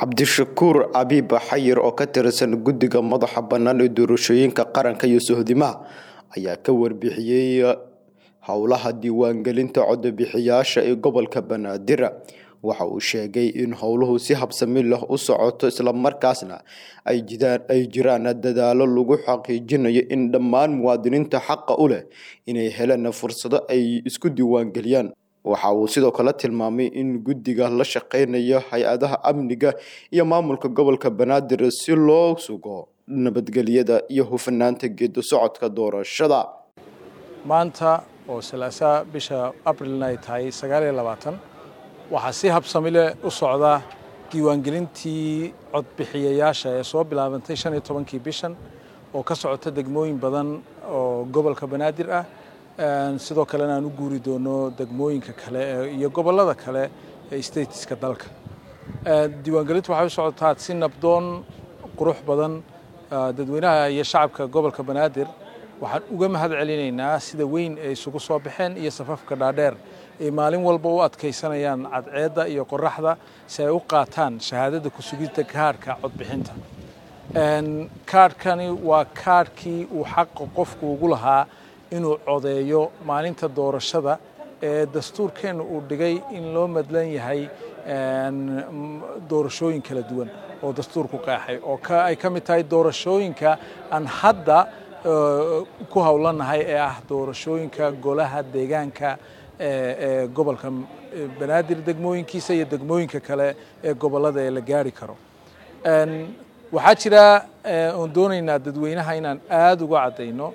cabdishakuur abiib xayir oo ka tirsan guddiga madaxa bannaan ee doorashooyinka qaranka iyo sohdimaha ayaa ka warbixiyey howlaha diiwaangelinta codbixiyaasha ee gobolka banaadir waxa uu sheegay in howluhu si habsami leh u socoto islamarkaasna ay jiraan dadaalo lagu xaqiijinayo in dhammaan muwaadiniinta xaqa u leh inay helaan fursado ay isku diiwaangeliyaan waxa uu sidoo kale tilmaamay in guddiga la shaqeynayo hay-adaha amniga iyo maamulka gobolka banaadir si loo sugo nabadgelyada iyo hufanaanta geedo socodka doorashada maanta oo salaasaa bisha abrilna ay tahay sagaaliyo labaatan waxaa si habsami leh u socda diiwaangelintii codbixiyayaasha ee soo bilaabantay shan iyo tobankii bishan oo ka socota degmooyin badan oo gobolka banaadir ah sidoo kalena aan u guuri doono degmooyinka kale iyo gobollada kale ee stateska dalka diiwaangelintu waxay u socotaa si nabdoon qurux badan dadweynaha iyo shacabka gobolka banaadir waxaan uga mahad celinaynaa sida weyn ay isugu soo baxeen iyo safafka dhaadheer ay maalin walba u adkaysanayaan cadceedda iyo qoraxda si ay u qaataan shahaadada kusugidda kaarhka codbixinta kaarhkani waa kaarhkii uu xaqa qofku ugu lahaa inuu codeeyo maalinta doorashada ee dastuurkeenna uu dhigay in loo madlan yahay doorashooyin kala duwan oo dastuurku qeexay oo ay ka mid tahay doorashooyinka aan hadda ku howlanahay ee ah doorashooyinka golaha deegaanka ee gobolka banaadir degmooyinkiisa iyo degmooyinka kale ee gobollada ee la gaari karo waxaa jira oon doonaynaa dadweynaha inaan aada uga caddayno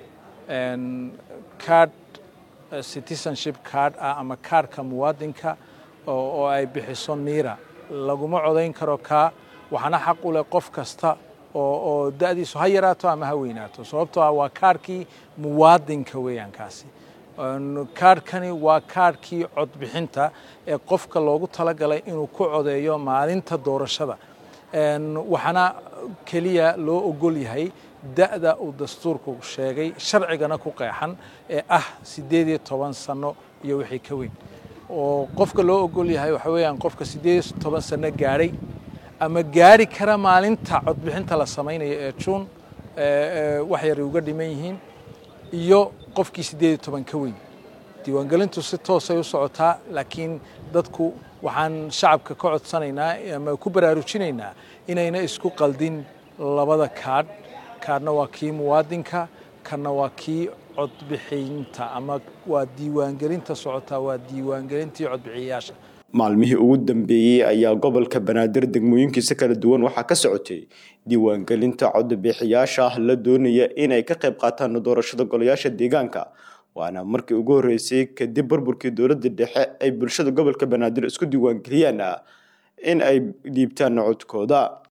card citizenship card ah ama kaarhka muwaadinka oo ay bixiso niira laguma codayn karo kaa waxaana xaq u leh qof kasta oo da'diisu ha yaraato ama ha weynaato sababtoo ah waa kaarhkii muwaadinka weeyaan kaasi kaarhkani waa kaarhkii codbixinta ee qofka loogu talagalay inuu ku codeeyo maalinta doorashada waxaana keliya loo ogol yahay da'da uu dastuurku sheegay sharcigana ku qeexan ee ah siddeed iyo toban sano iyo wixii ka weyn oo qofka loo ogol yahay waxa weeyaan qofka siddeed iyo toban sano gaadhay ama gaari kara maalinta codbixinta la samaynayo ee juun wax yaray uga dhiman yihiin iyo qofkii siddeed iyo toban ka weyn diiwaangelintu si toosay u socotaa laakiin dadku waxaan shacabka ka codsanaynaa ama ku baraarujinaynaa inayna isku qaldin labada kaadh kaadhna waa kii muwaadinka kanna waa kii codbixinta ama waa diiwaangelinta socotaa waa diiwaangelintii codbixiyayaasha maalmihii ugu dambeeyey ayaa gobolka banaadir degmooyinkiisa kala duwan waxaa ka socotay diiwaangelinta codbixiyaasha la doonaya inay ka qayb qaataan doorashada golayaasha deegaanka waana markii ugu horreysay kadib burburkii dowladda dhexe ay bulshada gobolka banaadir isku diiwaangeliyaan in ay dhiibtaan codkooda